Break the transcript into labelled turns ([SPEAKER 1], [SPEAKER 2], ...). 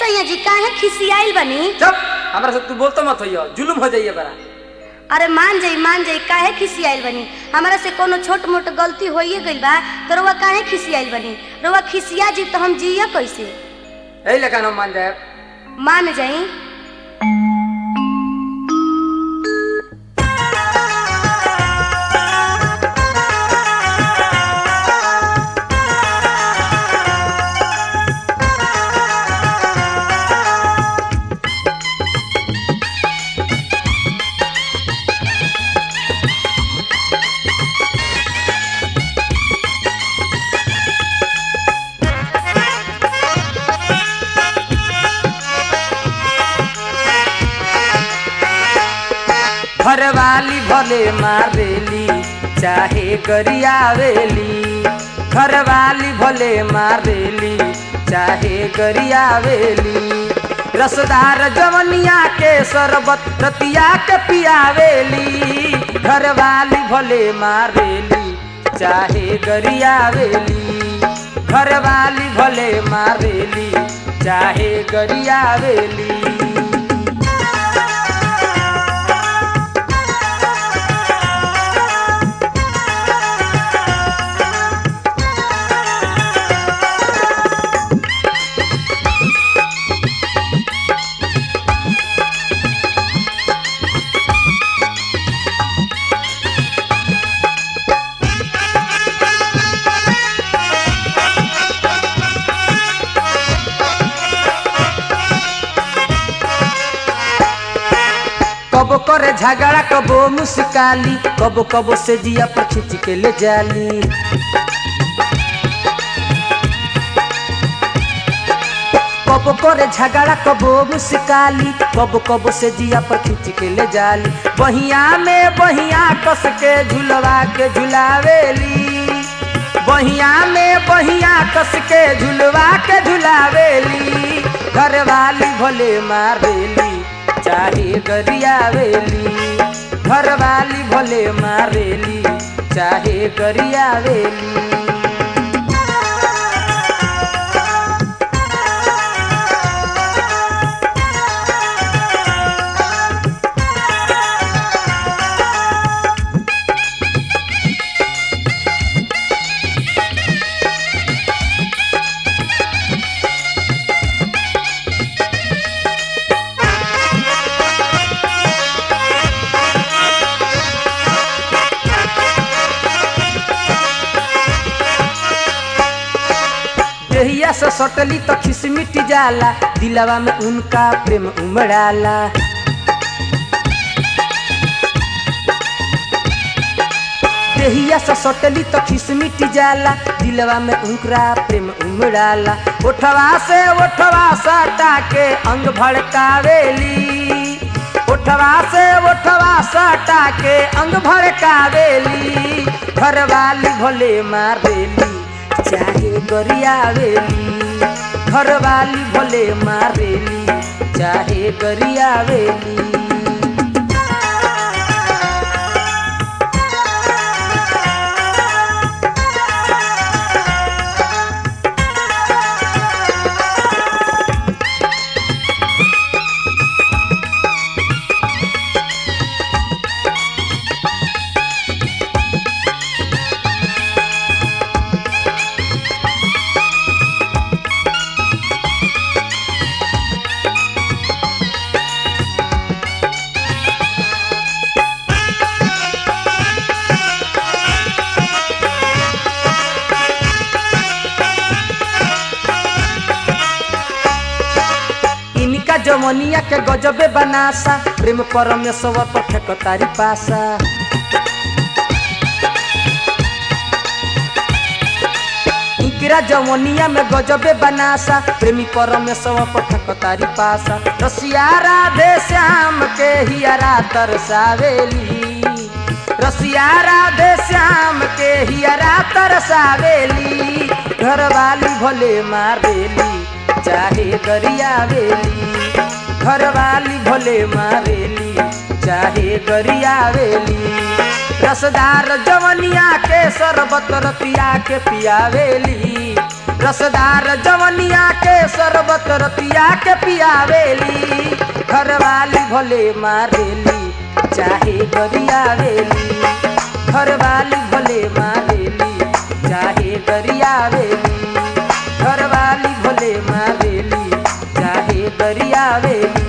[SPEAKER 1] सैया जी काहे खिसियाइल बनी
[SPEAKER 2] चुप हमरा से तू बोलतो मत होइयो जुलुम हो जाइए बड़ा
[SPEAKER 1] अरे मान जाई मान जाई काहे खिसियाइल बनी हमरा से कोनो छोट मोट गलती होइए गइल बा तो रउआ काहे खिसियाइल बनी रउआ खिसिया जी तो हम जिया कैसे
[SPEAKER 2] यही लेकिन हम मान जाए
[SPEAKER 1] मान जाई
[SPEAKER 2] घर वाली भले मारेली चाहे गरियावेली घर वाली भले मारेली चाहे गरियावेली रसदार जवनिया के शरबत रतिया के पियावेली घर वाली भले मारेली चाहे गरियावेली घर वाली भले मारेली चाहे गरियावेली कबो करे झगड़ा कबो मुस्काली कबो कबो से जिया पर खींच के ले जाली कबो करे झगड़ा कबो मुस्काली कबो कबो से जिया पर खींच के ले जाली बहिया में बहिया कस के झुलवा के झुलावेली बहिया में बहिया कस के झुलवा के झुलावेली घर वाली भोले मारेली चाहे गरियावेली घर वाली भोले मारेली चाहे गरियावेली देहिया से सटली तो खिसमिट जाला दिलवा में उनका प्रेम उमड़ाला देहिया से सटली तो खिसमिट जाला दिलवा में उनका प्रेम उमड़ाला ओठवा से ओठवा सटा के अंग भड़कावेली ओठवा से ओठवा सटा के अंग भड़कावेली घर वाली भोले मारेली चाहे गरियावेली घर वाली भोले मारेली चाहे गरियावेली इनका जमनिया के गजबे बनासा प्रेम परमेश्वर पर फेकतारी पासा इकरा जमनिया में गजबे बनासा प्रेमी परमेश्वर पर फेकतारी पासा रसिया राधे श्याम के हियरा तरसावेली रसिया राधे श्याम के हियरा तरसावेली घर वाली भोले मारेली चाहे गरियावेली घर वाली भोले मारेली चाहे गरियावेली रसदार जवनिया के शरबत रतिया के पियावेली रसदार जवनिया के शरबत रतिया के पियावेली घरवाली भले मारेली चाहे गरियावेली घरवाली भले मारेली चाहे गरियावेली घरवाली भले मारेली चाहे गरियावेली